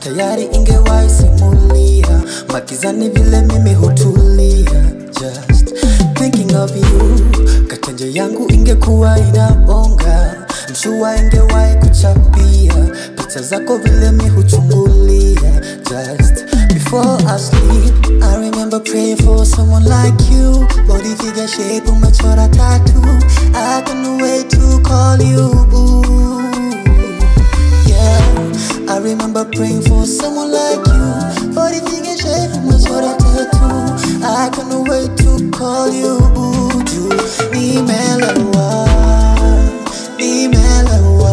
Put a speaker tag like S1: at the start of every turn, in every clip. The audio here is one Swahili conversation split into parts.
S1: tayari ingewahi simulia makizani vile mimi hutulia just thinking of you katanja yangu ingekuwa inabonga mshua ingewahi kuchapia picha zako vile mi huchungulia just before I sleep I remember praying for someone like you body figure shape umechora tattoo I can't wait to call you boo yeah. I remember praying for someone like you. Body figure shape, umechora tattoo. I can't wait to call you Buju. Nimelewa, nimelewa,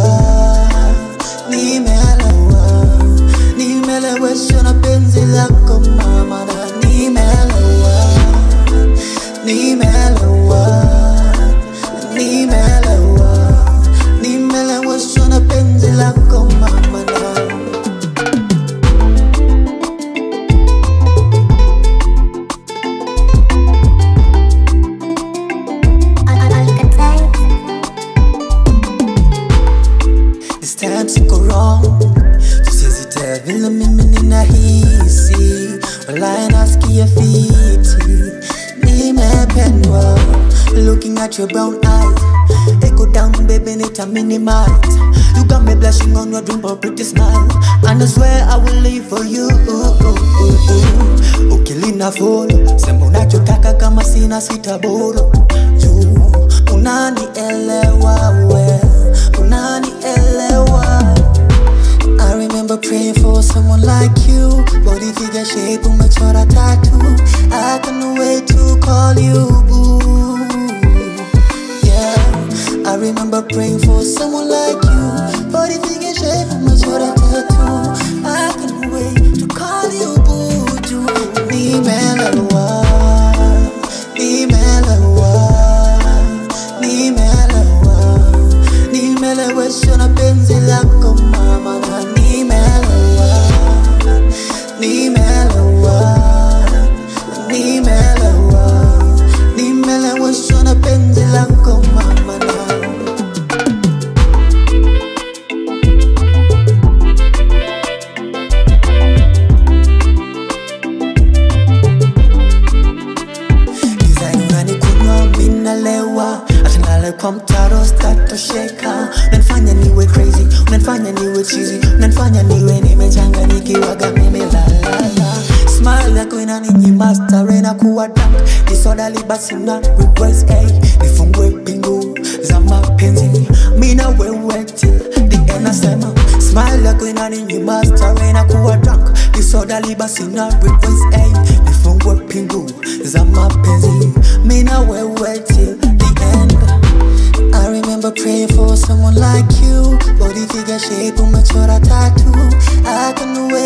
S1: nimelewa, nimeleweshwa na penzi lako mama, na nimelewa, nimelewa, nimelewa, nimeleweshwa na penzi lako mama na This time siko wrong Tusizite vile mimi ninahisi Walai nasikia fiti Nimependwa Looking at your brown eyes Echo down baby nita minimize You got me blushing on your dimple pretty smile And I swear I will live for you Ukilina follow Sema unachotaka kama sina sitaboro Juu unanielewa we unanielewa I remember praying for someone like you Body figure shape umechora tattoo I can't wait to call you boo Yeah I remember praying for someone like you Body figure shape umechora tattoo I can't wait to call you boo Juu nimelewa Nimelewa Nimelewa Nimeleweshwa na penzi lako mama na nimelewa Nimelewa Nimelewa Nimeleweshwa na penzi lako mama na Design unanikunywa minalewa atanale kwa mtaro statosheka unanifanya niwe crazy unanifanya niwe cheesy unanifanya niwe nimechanganyikiwaga mimi lalala smile yako inaninyima stare na kuwa dank disodali basi na request hey, nifungue pingu za mapenzi mina wewe till the end nasema smile yako inaninyima stare na kuwa dank disodali basi na request hey, nifungue pingu za mapenzi mina wewe till the end I remember praying for someone like you Body figure shape umechora tattoo I can't wait